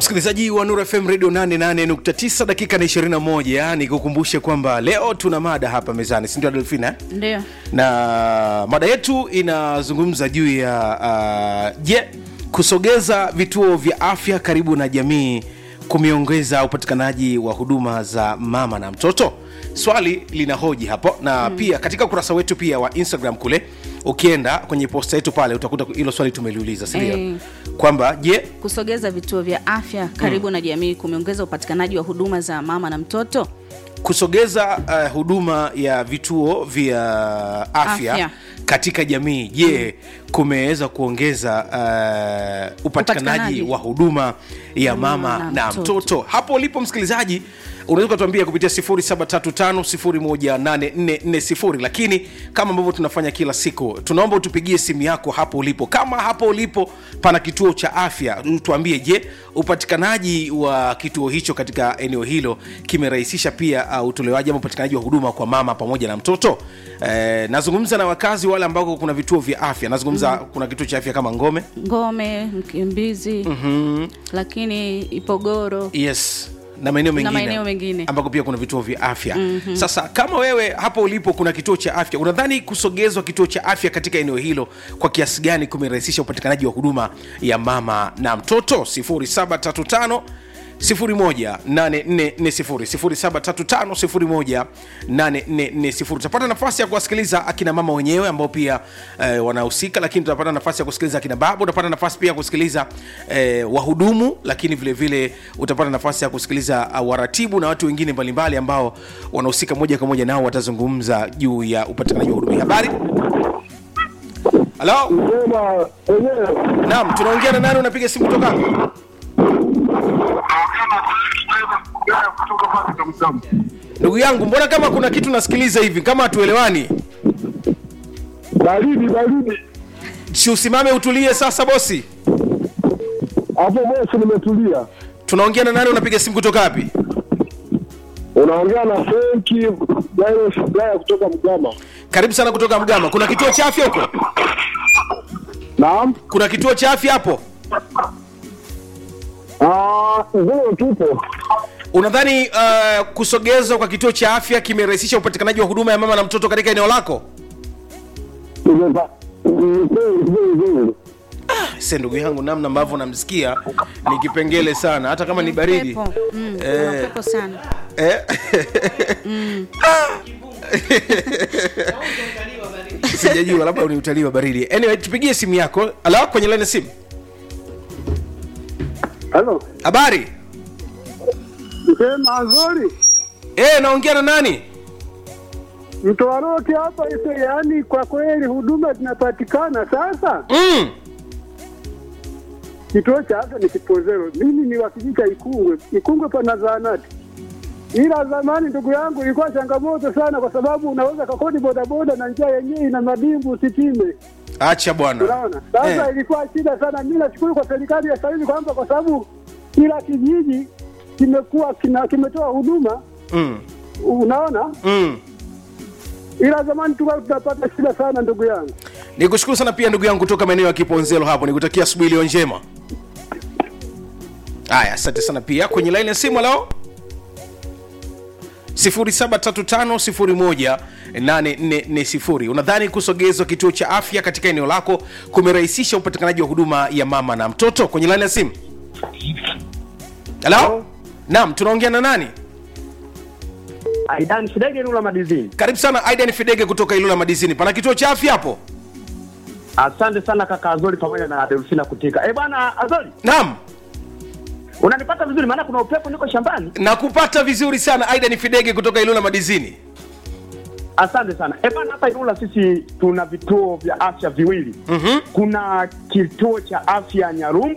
msikilizaji wa Nuru FM Radio 88.9 dakika na 21, nikukumbushe kwamba leo tuna mada hapa mezani, si ndio Delfina? eh? Ndio. na mada yetu inazungumza juu ya uh, je, kusogeza vituo vya afya karibu na jamii kumeongeza upatikanaji wa huduma za mama na mtoto swali linahoji hapo na mm. pia katika ukurasa wetu pia wa instagram kule ukienda kwenye posta yetu pale utakuta hilo swali tumeliuliza sindio Eh. kwamba je Kusogeza vituo vya afya karibu na jamii kumeongeza upatikanaji wa huduma za mama na mtoto. kusogeza uh, huduma ya vituo vya afya, Afya. katika jamii je kumeweza kuongeza uh, upatikanaji Upatikanaji. wa huduma ya mama na na, mtoto. mtoto. hapo ulipo msikilizaji unaweza ukatuambia kupitia 0735018440 lakini kama ambavyo tunafanya kila siku tunaomba utupigie simu yako hapo ulipo kama hapo ulipo pana kituo cha afya tuambie je upatikanaji wa kituo hicho katika eneo hilo kimerahisisha pia uh, utolewaji ama upatikanaji wa huduma kwa mama pamoja na mtoto eh, nazungumza na wakazi wale ambako kuna vituo vya afya nazungumza mm. kuna kituo cha afya kama ngome Ngome, Mkimbizi, lakini Ipogoro. yes na maeneo mengine, maeneo mengine. ambako pia kuna vituo vya afya mm-hmm. sasa kama wewe hapo ulipo kuna kituo cha afya unadhani kusogezwa kituo cha afya katika eneo hilo kwa kiasi gani kumerahisisha upatikanaji wa huduma ya mama na mtoto 0735 0735 utapata nafasi ya kuwasikiliza akina mama wenyewe ambao pia eh, wanahusika lakini tutapata nafasi ya kusikiliza akina baba utapata nafasi pia ya kusikiliza eh, wahudumu lakini vile vile utapata nafasi ya kusikiliza uh, waratibu na watu wengine mbalimbali ambao wanahusika moja kwa moja nao watazungumza juu ya upatikanaji wa huduma habari halo Sema wenyewe naam tunaongea na nani unapiga simu kutoka wapi? kutoka pale Tamtamu. ndugu yangu mbona kama kuna kitu nasikiliza hivi kama hatuelewani Baridi baridi. si usimame utulie sasa bosi Hapo bosi nimetulia. tunaongea na nani unapiga simu kutoka wapi Unaongea na Fenki Jairus Blaya kutoka Mgama. karibu sana kutoka mgama kuna kituo cha afya huko Naam. kuna kituo cha afya hapo Ah, ndio tupo. unadhani uh, kusogezwa kwa kituo cha afya kimerahisisha upatikanaji wa huduma ya mama na mtoto katika eneo lako Tumepa. Ni kweli kweli kweli. se ndugu yangu namna ambavyo namsikia ni kipengele sana hata kama ni baridi Upepo. Mm, kuna Eh. upepo sana. eh? sijajua labda ni utalii wa baridi anyway tupigie simu yako ala kwenye lene simu Halo. habari Sema nzuri. eh naongea na nani Mtoa roki hapa ise, yaani kwa kweli huduma zinapatikana sasa. mm. Kituo cha afya ni Kipozero. Mimi ni wa kijiji cha Ikungwe. Ikungwe pana zahanati. Ila zamani ndugu yangu ilikuwa changamoto sana, kwa sababu unaweza kakodi bodaboda na njia yenyewe ina madimbu usipime. acha bwana Unaona, sasa Eh. ilikuwa shida sana. Mimi nashukuru kwa serikali ya sasa hivi kwamba kwa sababu kila kijiji kimekuwa kina, kimetoa huduma, mm. unaona, Mm. ila zamani tulikuwa tunapata shida sana ndugu yangu. nikushukuru sana pia ndugu yangu kutoka maeneo ya kiponzelo hapo nikutakia asubuhi iliyo njema haya asante sana pia kwenye laini ya simu leo 0735018440 unadhani kusogezwa kituo cha afya katika eneo lako kumerahisisha upatikanaji wa huduma ya mama na mtoto kwenye laini ya simu halo naam tunaongea na nani Aidan Shidege Nula Madizini. karibu sana aidan fidege kutoka ilula madizini pana kituo cha afya hapo Asante sana kaka Azoli pamoja na Delfina Kutika. Eh bwana Azoli, naam unanipata vizuri maana kuna upepo niko shambani. nakupata vizuri sana aidan fidege kutoka ilula madizini Asante sana. Eh bwana hapa Ilula sisi tuna vituo vya afya viwili. Mhm. Kuna kituo cha afya Nyarumbu